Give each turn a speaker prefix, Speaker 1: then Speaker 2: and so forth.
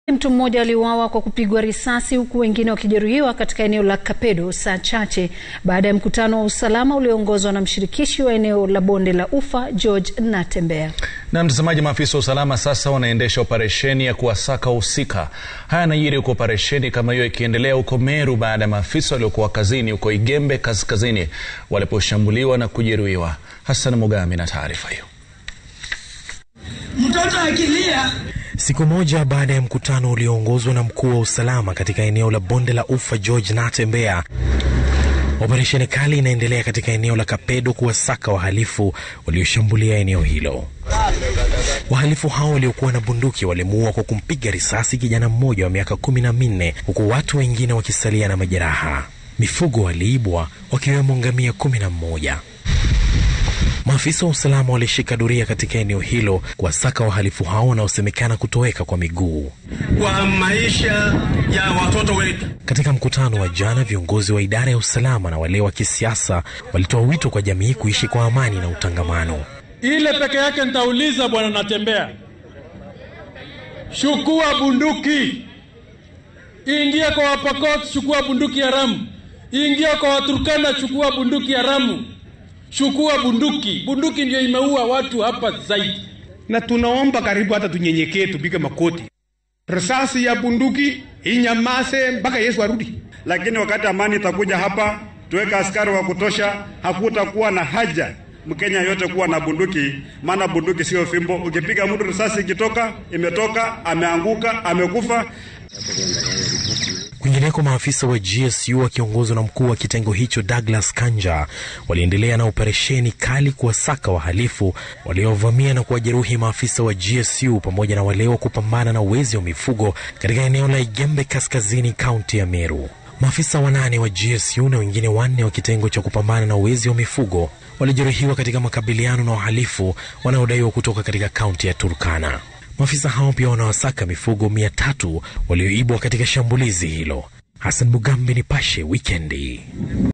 Speaker 1: Mtu mmoja aliuawa kwa kupigwa risasi huku wengine wakijeruhiwa katika eneo la Kapedo saa chache baada ya mkutano wa usalama ulioongozwa na mshirikishi wa eneo la Bonde la Ufa George Natembeya.
Speaker 2: Na mtazamaji, maafisa wa usalama sasa wanaendesha operesheni ya kuwasaka wahusika. Haya yanajiri huko operesheni kama hiyo ikiendelea huko Meru baada ya maafisa waliokuwa kazini huko Igembe kaskazini waliposhambuliwa na kujeruhiwa. Hassan Mugami na taarifa hiyo.
Speaker 3: Mtoto akilia
Speaker 4: Siku moja baada ya mkutano ulioongozwa na mkuu wa usalama katika eneo la Bonde la Ufa George Natembeya, operesheni kali inaendelea katika eneo la Kapedo kuwasaka wahalifu walioshambulia eneo hilo. Wahalifu hao waliokuwa na bunduki walimuua kwa kumpiga risasi kijana mmoja wa miaka kumi na minne huku watu wengine wakisalia na majeraha. Mifugo waliibwa wakiwemo ngamia kumi na mmoja. Maafisa wa usalama walishika doria katika eneo hilo kuwasaka wahalifu hao wanaosemekana kutoweka kwa miguu.
Speaker 3: kwa maisha ya watoto wetu.
Speaker 4: Katika mkutano wa jana, viongozi wa idara ya usalama na wale wa kisiasa walitoa wito kwa jamii kuishi kwa amani na utangamano.
Speaker 5: Ile peke yake nitauliza bwana Natembea, chukua bunduki, ingia kwa Wapokot, chukua bunduki haramu, ingia kwa Waturkana, chukua bunduki haramu, chukua bunduki. Bunduki ndio imeua watu hapa zaidi.
Speaker 6: na tunaomba karibu hata tunyenyekee, tupige makoti. Risasi ya bunduki inyamaze mpaka Yesu arudi.
Speaker 7: lakini wakati amani itakuja hapa, tuweke askari wa kutosha, hakutakuwa na haja Mkenya yote kuwa na bunduki, maana bunduki sio fimbo. Ukipiga mtu risasi ikitoka, imetoka, ameanguka, amekufa.
Speaker 4: Kwingineko, maafisa wa GSU wakiongozwa na mkuu wa kitengo hicho Douglas Kanja waliendelea na operesheni kali kuwasaka wahalifu waliovamia na kuwajeruhi maafisa wa GSU pamoja na wale wa kupambana na uwezi wa mifugo katika eneo la Igembe kaskazini, kaunti ya Meru. Maafisa wanane wa GSU na wengine wanne wa kitengo cha kupambana na uwezi wa mifugo walijeruhiwa katika makabiliano na wahalifu wanaodaiwa kutoka katika kaunti ya Turkana. Maafisa hao pia wanawasaka mifugo mia tatu walioibwa katika shambulizi hilo. Hassan Mugambi, Nipashe Wikendi.